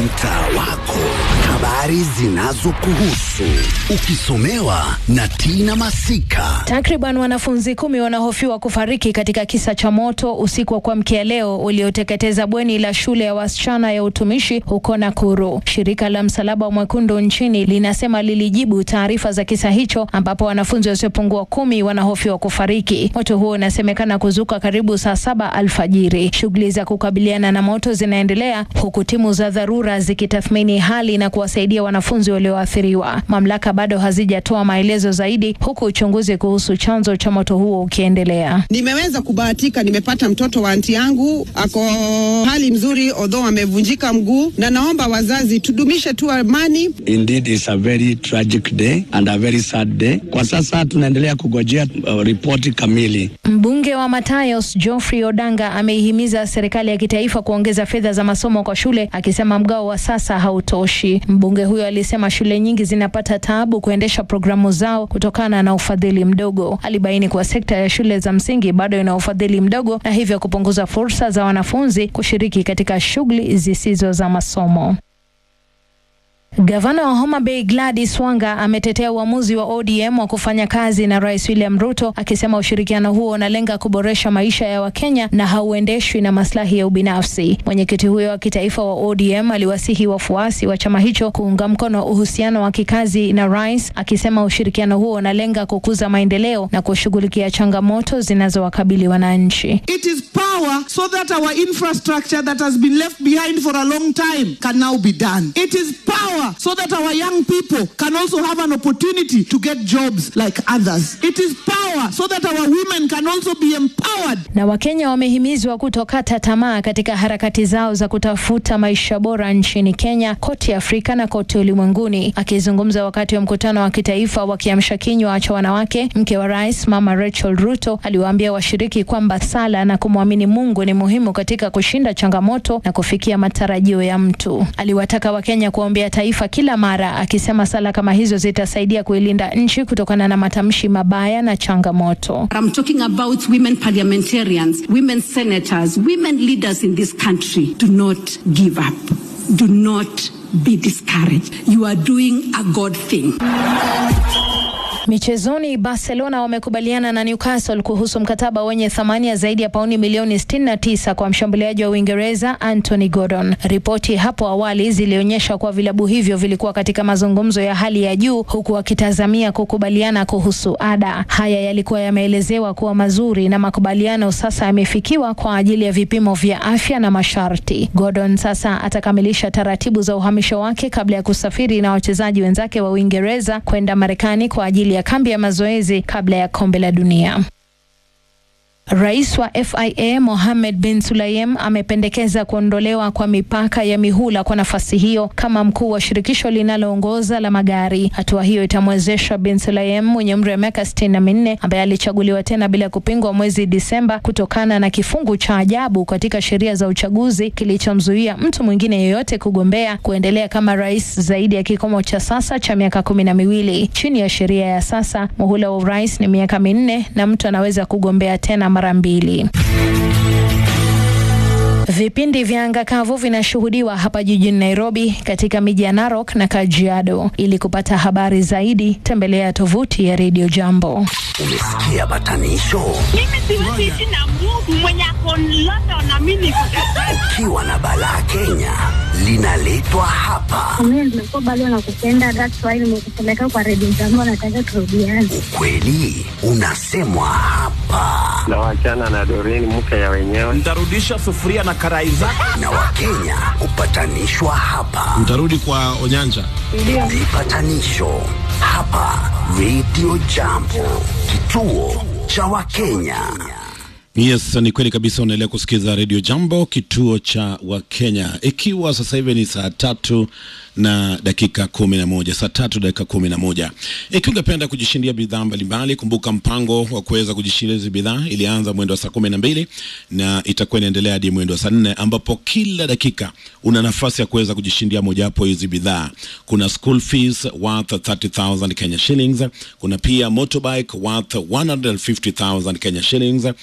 mtaa wako, habari zinazokuhusu ukisomewa na Tina Masika. Takriban wanafunzi kumi wanahofiwa kufariki katika kisa cha moto usiku wa kuamkia leo ulioteketeza bweni la shule ya wasichana ya utumishi huko Nakuru. Shirika la Msalaba Mwekundu nchini linasema lilijibu taarifa za kisa hicho ambapo wanafunzi wasiopungua kumi wanahofiwa kufariki. Moto huo unasemekana kuzuka karibu saa saba alfajiri. Shughuli za kukabiliana na moto zinaendelea huku timu za dharura zikitathmini hali na kuwasaidia wanafunzi walioathiriwa. Mamlaka bado hazijatoa maelezo zaidi huku uchunguzi kuhusu chanzo cha moto huo ukiendelea. Nimeweza kubahatika, nimepata mtoto wa anti yangu ako hali mzuri, although amevunjika mguu, na naomba wazazi tudumishe tu amani. Indeed it's a very tragic day and a very sad day. Kwa sasa tunaendelea kugojea uh, ripoti kamili. Mbunge wa Matayos Geoffrey Odanga ameihimiza serikali ya kitaifa kuongeza fedha za masomo kwa shule, akisema mgao wa sasa hautoshi. Mbunge huyo alisema shule nyingi zinapata taabu kuendesha programu zao kutokana na ufadhili mdogo. Alibaini kuwa sekta ya shule za msingi bado ina ufadhili mdogo na hivyo kupunguza fursa za wanafunzi kushiriki katika shughuli zisizo za masomo. Gavana wa Homa Bay Gladys Wanga ametetea uamuzi wa ODM wa kufanya kazi na Rais William Ruto akisema ushirikiano huo unalenga kuboresha maisha ya Wakenya na hauendeshwi na maslahi ya ubinafsi. Mwenyekiti huyo wa kitaifa wa ODM aliwasihi wafuasi wa chama hicho kuunga mkono uhusiano wa kikazi na rais, akisema ushirikiano huo unalenga kukuza maendeleo na kushughulikia changamoto zinazowakabili wananchi. It is power so that our infrastructure that has been left behind for a long time can now be done. It is power so that our young people can also have an opportunity to get jobs like others. It is power so that our women can also be empowered. Na Wakenya wamehimizwa kutokata tamaa katika harakati zao za kutafuta maisha bora nchini Kenya, kote Afrika na kote ulimwenguni. Akizungumza wakati wa mkutano wa kitaifa wa kiamsha kinywa cha wanawake, mke wa rais Mama Rachel Ruto aliwaambia washiriki kwamba sala na kumwamini Mungu ni muhimu katika kushinda changamoto na kufikia matarajio ya mtu. Aliwataka Wakenya kuombea taifa kila mara, akisema sala kama hizo zitasaidia kuilinda nchi kutokana na matamshi mabaya na changamoto. I'm talking about women parliamentarians, women senators, women leaders in this country. Do not give up. Do not be discouraged. You are doing a God thing. Michezoni, Barcelona wamekubaliana na Newcastle kuhusu mkataba wenye thamani ya zaidi ya pauni milioni 69 kwa mshambuliaji wa Uingereza Anthony Gordon. Ripoti hapo awali zilionyesha kuwa vilabu hivyo vilikuwa katika mazungumzo ya hali ya juu, huku wakitazamia kukubaliana kuhusu ada. Haya yalikuwa yameelezewa kuwa mazuri na makubaliano sasa yamefikiwa kwa ajili ya vipimo vya afya na masharti. Gordon sasa atakamilisha taratibu za uhamisho wake kabla ya kusafiri na wachezaji wenzake wa Uingereza kwenda Marekani kwa ajili ya kambi ya mazoezi kabla ya kombe la dunia. Rais wa FIA Mohammed bin Sulayem amependekeza kuondolewa kwa mipaka ya mihula kwa nafasi hiyo kama mkuu wa shirikisho linaloongoza la magari. Hatua hiyo itamwezesha bin Sulayem mwenye umri wa miaka sitini na minne ambaye alichaguliwa tena bila kupingwa mwezi Disemba kutokana na kifungu cha ajabu katika sheria za uchaguzi kilichomzuia mtu mwingine yeyote kugombea kuendelea kama rais zaidi ya kikomo cha sasa cha miaka kumi na miwili. Chini ya sheria ya sasa, muhula wa urais ni miaka minne na mtu anaweza kugombea tena mara mbili. Vipindi vya anga kavu vinashuhudiwa hapa jijini Nairobi, katika miji ya Narok na Kajiado. Ili kupata habari zaidi, tembelea tovuti ya Radio Jambo. Umesikia batanisho? Mimi siwezi ishi na Mungu mwenye ako London na mimi niko Dubai. Ukiwa na balaa Kenya, linaletwa hapa. Mimi nimekuwa bado nakupenda, that's why nimekupeleka kwa redio zangu, nataka turudiane. Ukweli unasemwa hapa, na wachana na Doreen mke ya wenyewe. Nitarudisha sufuria na karai zako. na Wakenya hupatanishwa hapa. Mtarudi kwa Onyanja. Vipatanisho hapa Radio Jambo, kituo cha Wakenya. Yes, ni kweli kabisa. Unaendelea kusikiza redio Jambo, kituo cha Wakenya, ikiwa sasa hivi ni saa tatu na dakika kumi na moja saa tatu dakika kumi na moja Ikiwa ungependa kujishindia bidhaa mbalimbali, kumbuka mpango wa kuweza kujishindia hizi bidhaa ilianza mwendo wa saa kumi na mbili na itakuwa inaendelea hadi mwendo wa saa nne ambapo kila dakika una nafasi ya kuweza kujishindia mojawapo hizi bidhaa. Kuna school fees worth 30,000 Kenya shillings, kuna pia motorbike worth 150,000 Kenya shillings, kuna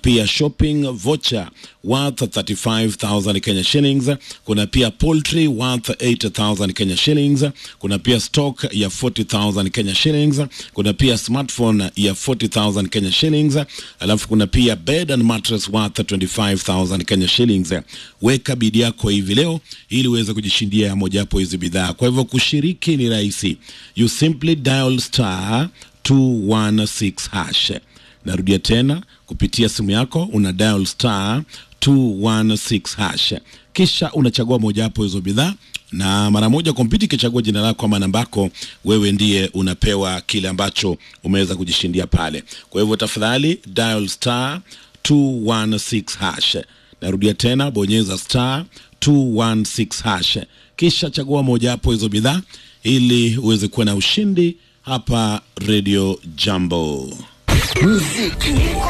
pia shopping voucher worth 35000 Kenya shillings, kuna pia poultry worth 8000 Kenya shillings, kuna pia stock ya 40000 Kenya shillings, kuna pia smartphone ya 40000 Kenya shillings, alafu kuna pia bed and mattress worth 25000 Kenya shillings. Weka bidi yako hivi leo ili uweze kujishindia mojawapo hizi bidhaa. Kwa hivyo kushiriki ni rahisi, you simply dial star 216 hash. Narudia tena, kupitia simu yako una dial star 216 hash, kisha unachagua mojawapo hizo bidhaa na mara moja kompyuta ikichagua jina lako ama namba yako, wewe ndiye unapewa kile ambacho umeweza kujishindia pale. Kwa hivyo tafadhali dial star 216 hash. Narudia tena, bonyeza star 216 hash, kisha chagua mojawapo hizo bidhaa ili uweze kuwa na ushindi hapa Radio Jambo. Muziki